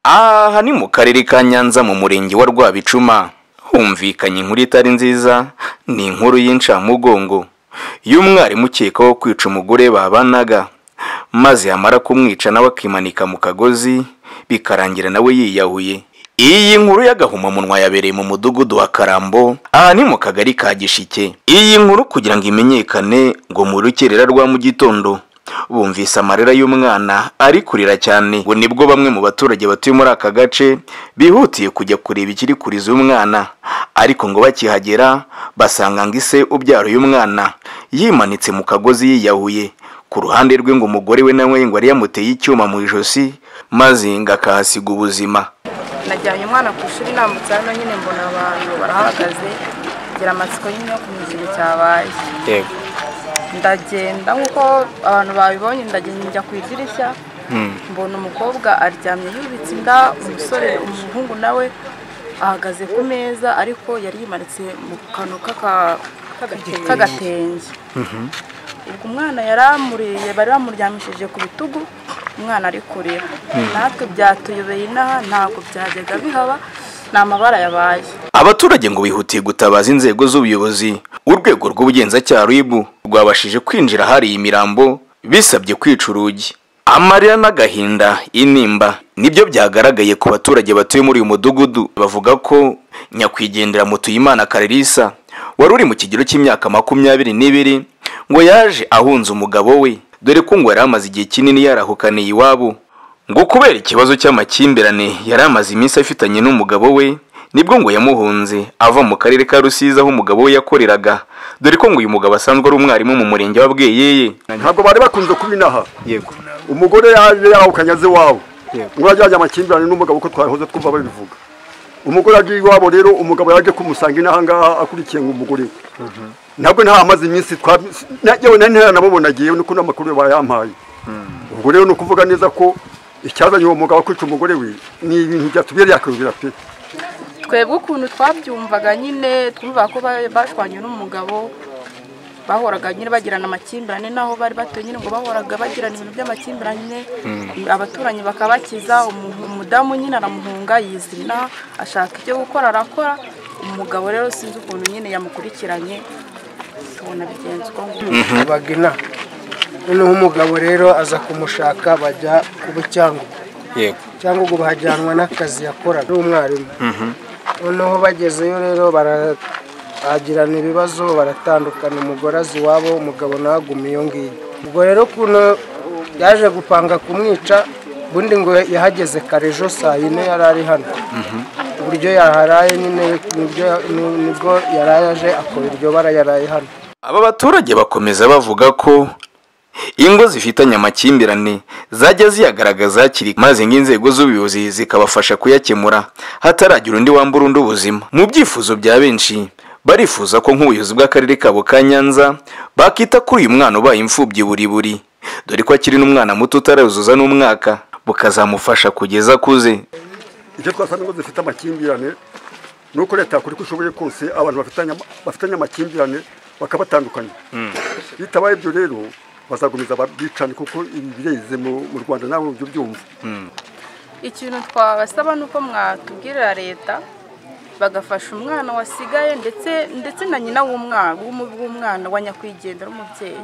Aha ni mu karere ka Nyanza mu murenge wa Rwabicuma humvikanye inkuru itari nziza ni inkuru y'incamugongo y'umwarimu ukekwaho kwica umugore babanaga maze yamara kumwica nawe akimanika mu kagozi bikarangira nawe yiyahuye iyi nkuru y'agahomamunwa yabereye mu mudugudu wa Karambo aha ni mu kagari ka Gishike iyi nkuru kugira ngo imenyekane ngo mu rukerera rwa mu gitondo bumvise amarira y'umwana ari kurira cyane ngo nibwo bamwe mu baturage batuye muri aka gace bihutiye kujya kureba ikiri kuriza uyu mwana ariko ngo bakihagera basanga ngo ise ubyara uyu mwana yimanitse mu kagozi yiyahuye ku ruhande rwe ngo umugore we nawe ngo yari yamuteye icyuma mu ijosi maze ngo akahasiga ubuzima najyanye umwana ku ishuri nambutse hano nyine mbona abantu barahagaze ngira amatsiko nyine yo kumenya ikintu cyabaye yego ndagenda nk'uko abantu babibonye ndagenda njya ku idirishya mbona umukobwa aryamye yubitse inda umusore umuhungu nawe ahagaze ku meza ariko yari yimanitse mu kantu k'aka- k'agatenge ubwo umwana yari amuriye bari bamuryamishije ku bitugu umwana ari kurira natwe byatuyobeye inaha ntabwo byajyaga bihaba ni amabara yabaye abaturage ngo bihutiye gutabaza inzego z'ubuyobozi urwego rw'ubugenzacyaha ribu rwabashije kwinjira ahari iyi mirambo bisabye kwica urugi amarira n'agahinda intimba nibyo byagaragaye ku baturage batuye muri uyu mudugudu bavuga ko nyakwigendera mutuyimana karerisa wari uri mu kigero cy'imyaka makumyabiri n'ibiri ngo yaje ahunze umugabo we dore ko ngo yari amaze igihe kinini yarahukaniye iwabo ngo kubera ikibazo cy'amakimbirane yari amaze iminsi afitanye n'umugabo we nibwo ngo yamuhunze ava mu karere ka rusizi aho umugabo we yakoreraga dore ko ngo uyu mugabo asanzwe ari umwarimu mu murenge wa bweyeye ntabwo bari bakunze kuba inaha yego umugore yaje yahukanye aze iwawe Yego. ngo yajyanye amakimbirane n'umugabo ko twahoze twumva babivuga umugore agiye iwabo rero umugabo yaje kumusanga inaha ngaha akurikiye ngo umugore we ntabwo nta amaze iminsi twabi na- yewe na ntera namubonagiye niko n'amakuru bayampaye ubwo rero ni ukuvuga neza ko icyazanye uwo mugabo kwica umugore we ni ibintu byatubereye akayobera pe twebwe ukuntu twabyumvaga nyine twumva ko ba- bashwanye n'umugabo bahoraga nyine bagirana amakimbirane n'aho bari batuye nyine ngo bahoraga bagirana ibintu by'amakimbirane abaturanyi bakabakiza umu- umudamu nyine aramuhunga yizina ashaka ibyo gukora arakora umugabo rero sinzi ukuntu nyine yamukurikiranye tubona bigenze uko nguko bagina noneho umugabo rero aza kumushaka bajya ku bucyangugu yego cyangugu bahajyanwa n'akazi yakoraga ari umwarimu noneho bagezeyo rero baragirana ibibazo baratandukana umugore azi iwabo umugabo nawe aguma iyo ngiyo ubwo rero kuno yaje gupanga kumwica ubundi ngo yahageze kare ejo saa yine yari ari hano uburyo yaharaye nyine nibyo- nibwo yaraye aje akora iryo bara yaraye hano aba baturage bakomeza bavuga ko ingo zifitanye amakimbirane zajya ziyagaragaza hakiri maze ngo inzego z'ubuyobozi zikabafasha kuyakemura hataragira undi wambura undi ubuzima mu byifuzo bya benshi barifuza ko nk'ubuyobozi bw'akarere kabo ka nyanza bakita kuri uyu mwana ubaye imfubyi buri buri dore ko akiri n'umwana muto utarazuza n'umwaka bukazamufasha kugeza akuze icyo twasanze ngo zifite amakimbirane ni uko leta yakora uko ishoboye kose abantu bafitanye ama- bafitanye amakimbirane bakabatandukanya bitabaye ibyo rero bazagumiza babwicane kuko ibi bireze mu mu rwanda nawe ujya ubyumva ikintu twabasaba ni uko mwatubwirira leta bagafasha umwana wasigaye ndetse ndetse na nyina w'umwana w'umu- w'umwana wa nyakwigendera w'umubyeyi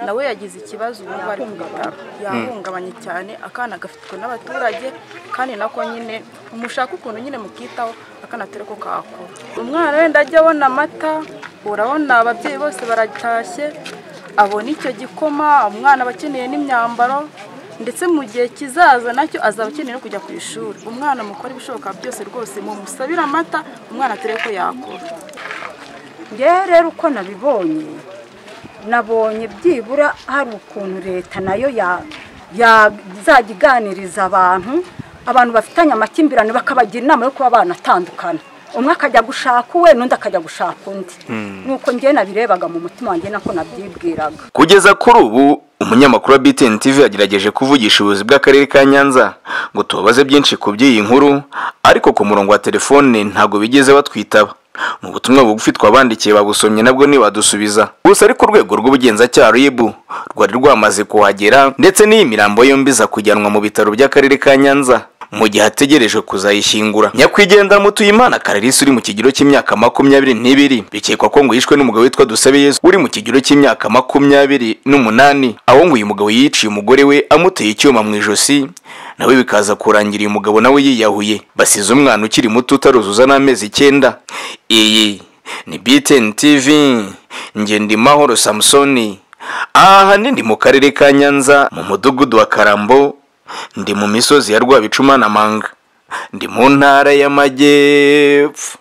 nawe yagize ikibazo ubu ngubu ari ku bitaro yahungabanye cyane akana gafitwe n'abaturage kandi nako nyine umushaka ukuntu nyine mukitaho akana atari ko kakura umwana wenda ajya abona amata urabona ababyeyi bose baratashye abona icyo gikoma umwana aba akeneye n'imyambaro ndetse mu gihe kizaza nacyo azaba akeneye no kujya ku ishuri umwana mukora ibishoboka byose rwose mumusabire amata umwana atere ko yakura ngewe rero uko nabibonye nabonye byibura hari ukuntu leta nayo ya- yazajya iganiriza abantu abantu bafitanye amakimbirane bakabagira inama yo kuba banatandukana umwe akajya gushaka uwe n'undi akajya gushaka undi nuko ngewe nabirebaga mu mutima wanjye nako nabyibwiraga Kugeza kuri ubu umunyamakuru wa BTN TV yagerageje kuvugisha ubuyobozi bw'akarere ka Nyanza ngo tubabaze byinshi ku by'iyi nkuru ariko ku murongo wa telefone ntabwo bigeze batwitaba mu butumwa bugufi twabandikiye babusomye nabwo ntibadusubiza gusa ariko urwego rw'ubugenzacyaha RIB rwari rwamaze kuhagera ndetse n'iyi mirambo yombi iza kujyanwa mu bitaro by'akarere ka Nyanza mu gihe ategereje kuzayishyingura nyakwigendera mutuyimana karerisi uri mu kigero cy'imyaka makumyabiri n'ibiri bikekwa ko ngo yishwe n'umugabo witwa dusabeyezu uri mu kigero cy'imyaka makumyabiri n'umunani aho ngo uyu mugabo yiciye umugore we amuteye icyuma mu ijosi nawe bikaza kurangira uyu mugabo nawe yiyahuye basize umwana ukiri muto utaruzuza n'amezi icyenda iyi ni BTN TV njye ndi mahoro samusoni aha ni mu karere ka nyanza mu mudugudu wa karambo ndi mu misozi ya rwabicuma na manga ndi mu ntara y'amajyepfo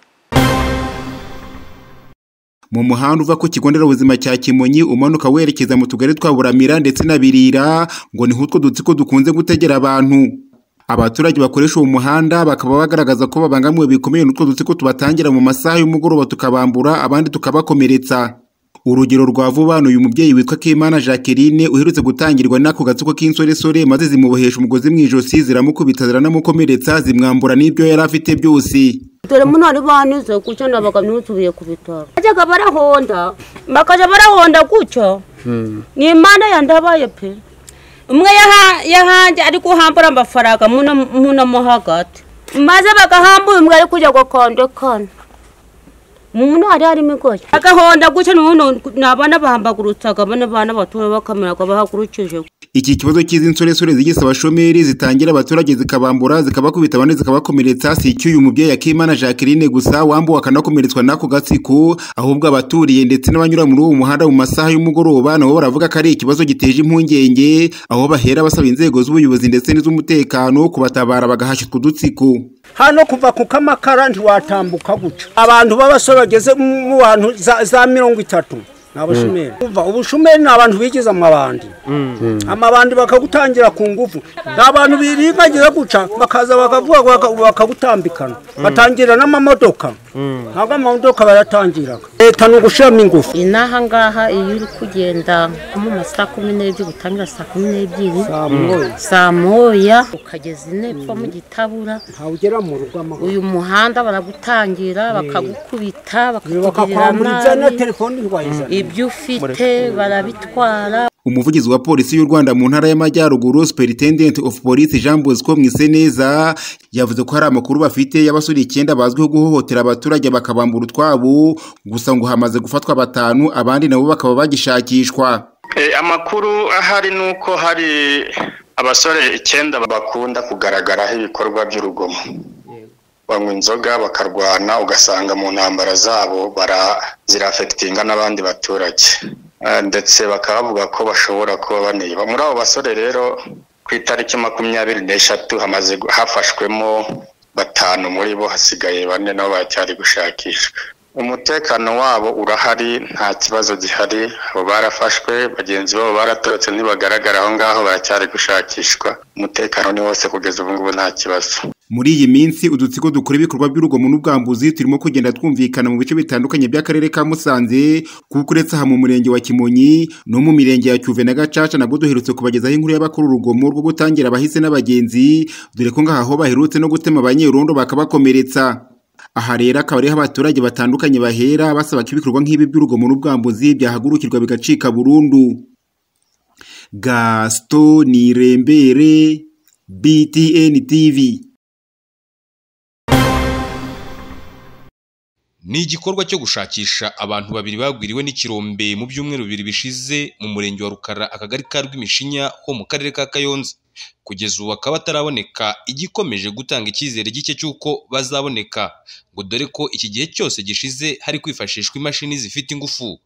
mu muhanda uva ku kigo nderabuzima cya kimonyi umanuka werekeza mu tugari twa buramira ndetse na birira ngo niho utwo dutsiko dukunze gutegera abantu abaturage bakoresha uwo muhanda bakaba bagaragaza ko babangamiwe bikomeye n'utwo dutsiko tubatangira mu masaha y'umugoroba tukabambura abandi tukabakomeretsa urugero rwa vuba ni uyu mubyeyi witwa Kimana Jacqueline uherutse gutangirwa n'ako gatsiko k'insoresore maze zimubohesha umugozi mu ijosi ziramukubita ziranamukomeretsa zimwambura n'ibyo yari afite byose dore muno ari banize gutyo ndabaga n'utubuye ku bitaro bajyaga barahonda bakajya barahonda gutyo ni imana yandabaye pe umwe yaha- yahanje ari guhambura amafaranga muno muno mo hagati maze bagahambura umwe ari kujya gukondekana umuntu hari harimo igoyi agahonda gutyo n'ubundi ni abana bahambagurutsaga bane bana batoya bakameraga bahagurukije iki kibazo cy'izi nsoresore zigisa abashomeri zitangira abaturage zikabambura zikabakubita abandi zikabakomeretsa si icy'uyu mubyeyi Yakimana Jacqueline gusa wambuwe akanakomeretswa n'ako gatsiko ahubwo abaturiye ndetse n'abanyura muri uwo muhanda mu masaha y'umugoroba nabo baravuga ko ari ikibazo giteje impungenge aho bahera basaba inzego z'ubuyobozi ndetse n'iz'umutekano kubatabara bagahashya utwo dutsiko hano kuva ku kamakara ntiwatambuka guca abantu b'abasore bageze mu mu bantu za, za mirongo itatu ni abashomeri Umva, ubushomeri ni abantu bigize amabandi amabandi bakagutangira ku ngufu ni abantu biringagira guca bakaza bakavuga baka- bakagutambikana batangira n'amamodoka ntabwo amamodoka bayatangiraga leta ni ugushyiramo ingufu iyi n'aha ngaha iyo uri kugenda mu ma saa kumi n'ebyiri utangira saa kumi n'ebyiri Saa moya. saa moya ukageza intepfo mu gitabura ntawe ugera mu rugo amahoro uyu muhanda baragutangira bakagukubita bakakugirira bakakwambura na nabi telefone ntiwayizana ibyo ufite barabitwara umuvugizi wa polisi y'u rwanda mu ntara y'amajyaruguru superintendent of police jean bosco mwiseneza yavuze ko hari amakuru bafite y'abasore icyenda bazwiho guhohotera abaturage bakabambura utwabo gusa ngo hamaze gufatwa batanu abandi nabo bakaba bagishakishwa Eh, amakuru ahari ni uko hari abasore icyenda bakunda kugaragaraho ibikorwa by'urugomo banywa inzoga bakarwana ugasanga mu ntambara zabo bara- zirafekitinga n'abandi baturage Eh, ndetse bakaba bavuga ko bashobora kuba baniba muri abo basore rero ku itariki makumyabiri n'eshatu hamaze gu- hafashwemo batanu muri bo hasigaye bane nabo baracyari gushakishwa umutekano wabo urahari nta kibazo gihari abo barafashwe bagenzi babo baratorotse ntibagaragara aho ngaho baracyari gushakishwa umutekano ni wose kugeza ubu ngubu nta kibazo muri iyi minsi udutsiko dukora ibikorwa by'urugomo n'ubwambuzi turimo kugenda twumvikana mu bice bitandukanye by'akarere ka musanze kuko uretse aha mu murenge wa kimonyi no mu mirenge ya cyuve na gacaca nabwo duherutse kubagezaho inkuru y'abakora urugomo rwo gutangira abahise n'abagenzi dore ko ngaha ho baherutse no gutema abanyerondo bakabakomeretsa aha rero akaba ariho abaturage batandukanye bahera basaba ko ibikorwa nk'ibi by'urugomo n'ubwambuzi byahagurukirwa bigacika burundu gaston nirembere btn tv ni igikorwa cyo gushakisha abantu babiri bagwiriwe n'ikirombe mu byumweru bibiri bishize mu murenge wa Rukara akagari ka Rw'imishinya ho mu karere ka Kayonza kugeza ubu bakaba bataraboneka igikomeje gutanga icyizere gike cy'uko bazaboneka ngo dore ko iki gihe cyose gishize hari kwifashishwa imashini zifite ingufu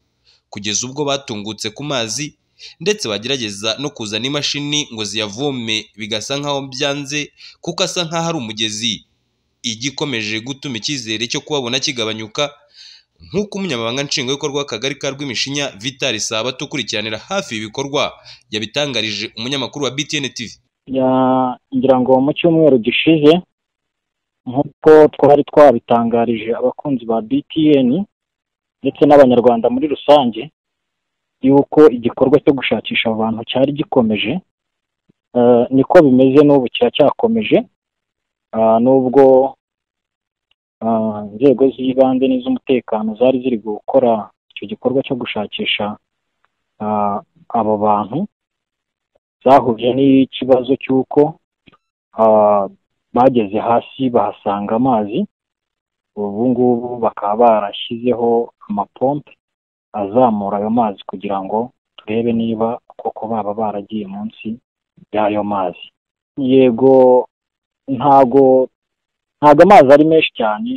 kugeza ubwo batungutse ku mazi ndetse bagerageza no kuzana imashini ngo ziyavome bigasa nkaho byanze kuko asa nkaho ari umugezi igikomeje gutuma icyizere cyo kubabona kigabanyuka nk'uko umunyamabanga nshingwabikorwa w'akagari ka rw'imishinya vitali sabato ukurikiranira hafi ibikorwa yabitangarije umunyamakuru wa btn tv Ya- ngira ngo mu cyumweru gishize nk'uko twari twabitangarije abakunzi ba BTN ndetse n'abanyarwanda muri rusange yuko igikorwa cyo gushakisha abo bantu cyari gikomeje Eh, niko bimeze n'ubu kiracyakomeje Ah, nubwo ah, inzego z'ibanze n'iz'umutekano zari ziri gukora icyo gikorwa cyo gushakisha ah, abo bantu zahuje n'ikibazo cy'uko ah, bageze hasi bahasanga amazi ubu ngubu bakaba barashyizeho amapompe azamura ayo mazi kugira ngo turebe niba koko baba baragiye munsi y'ayo mazi yego ntago ntago amazi ari menshi cyane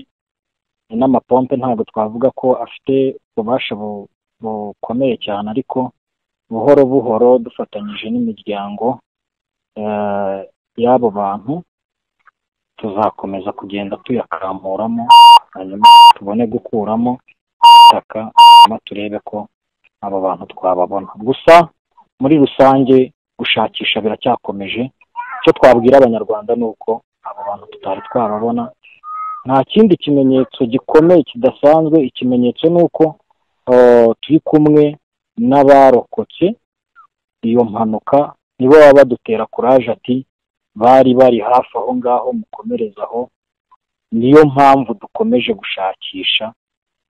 n'amapompe ntabwo twavuga ko afite ububasha bu- bukomeye cyane ariko buhoro buhoro dufatanyije n'imiryango eh, y'abo bantu tuzakomeza kugenda tuyakamuramo hanyuma tubone gukuramo itaka hanyuma turebe ko aba bantu twababona gusa muri rusange gushakisha biracyakomeje icyo twabwira abanyarwanda ni uko abo bantu tutari twababona nta kindi kimenyetso gikomeye kidasanzwe ikimenyetso ni uko eh, turi kumwe n'abarokotse iyo mpanuka nibo baba badutera kuraje ati bari bari hafi aho ngaho mukomereza aho niyo mpamvu dukomeje gushakisha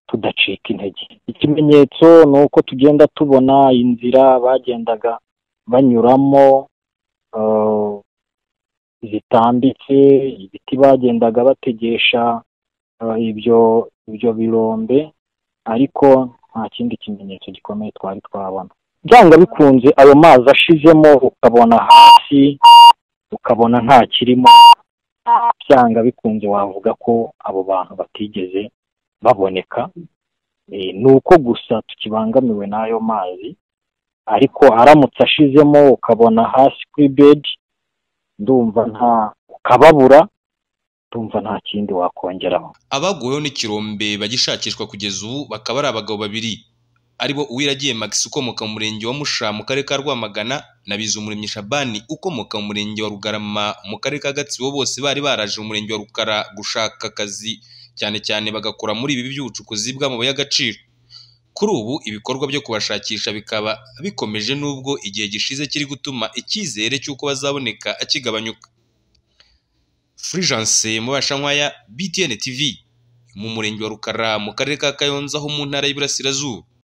tudacika intege ikimenyetso ni uko tugenda tubona inzira bagendaga banyuramo eh, zitambitse ibiti bagendaga bategesha eh, ibyo ibyo birombe ariko nta kindi kimenyetso gikomeye twari twabona byanga bikunze ayo mazi ashizemo ukabona hasi ukabona nta kirimo byanga bikunze wavuga ko abo bantu batigeze baboneka Eh, ni uko gusa tukibangamiwe n'ayo mazi ariko aramutse ashizemo ukabona hasi kuri bedi ndumva nta ukababura ndumva nta kindi wakongeraho abaguweho n'ikirombe bagishakishwa kugeza ubu bakaba ari abagabo babiri aribo uwiragiye Max ukomoka mu murenge wa Musha mu karere ka Rwamagana na Bizumuremyi Shabani ukomoka mu murenge wa Rugarama mu karere ka Gatsibo bose bari baraje mu murenge wa Rukara gushaka akazi cyane cyane bagakora muri ibi by'ubucukuzi bw'amabuye y'agaciro kuri ubu ibikorwa byo kubashakisha bikaba bikomeje n'ubwo igihe gishize kiri gutuma icyizere cy'uko bazaboneka akigabanyuka Fulgence Mubashankwaya BTN TV mu murenge wa Rukara mu karere ka Kayonza ho mu ntara y'Iburasirazuba